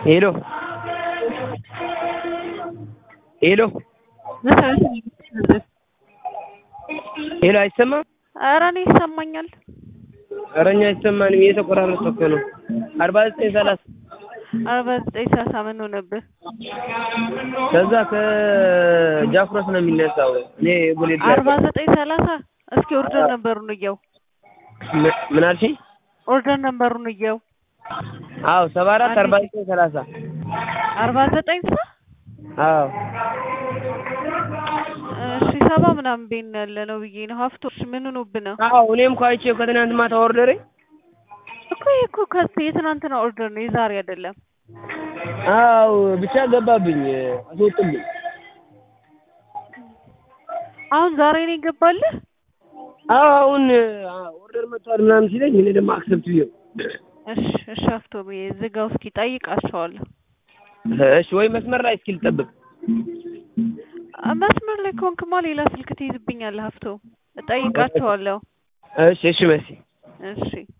ሄሎ ሄሎ ሄሎ አይሰማም? ኧረ እኔ ይሰማኛል። ኧረ እኛ አይሰማንም እየተቆራረጠ እኮ ነው። አርባ ዘጠኝ ሰላሳ አርባ ዘጠኝ ሰላሳ ምን ሆነብህ? ከዛ ከጃክሮስ ነው የሚነሳው። እኔ ቦሌ ድረስ አርባ ዘጠኝ ሰላሳ እስኪ ኦርደር ነበሩን እየው ምን- ምን አልሽኝ? ኦርደር ነበሩን እየው አዎ ሰባ አራት አርባ ዘጠኝ ሰላሳ አርባ ዘጠኝ ሰ አዎ እሺ ሰባ ምናምን ቤት ነው ያለ ነው ብዬ ነው ሀፍቶሽ ምን ሆኖብህ ነው? አዎ እኔም እኮ አይቼው ከትናንት ማታ ኦርደሬ እኮ ይሄ እኮ ከስ የትናንትና ኦርደር ነው የዛሬ አይደለም። አዎ ብቻ ገባብኝ አስወጡብኝ። አሁን ዛሬ ነው የገባልህ? አዎ አሁን ኦርደር መጥቷል ምናምን ሲለኝ እኔ ደግሞ አክሰፕት ብዬው እሺ እሺ ሀፍቶ ብዬ ዝጋው እስኪ ጠይቃቸዋለሁ። እሺ ወይ መስመር ላይ እስኪ ልጠብቅ። መስመር ላይ ከሆንክማ ሌላ ስልክ ትይዝብኛለህ ሀፍቶ እጠይቃቸዋለሁ። እሺ እሺ መሲ እሺ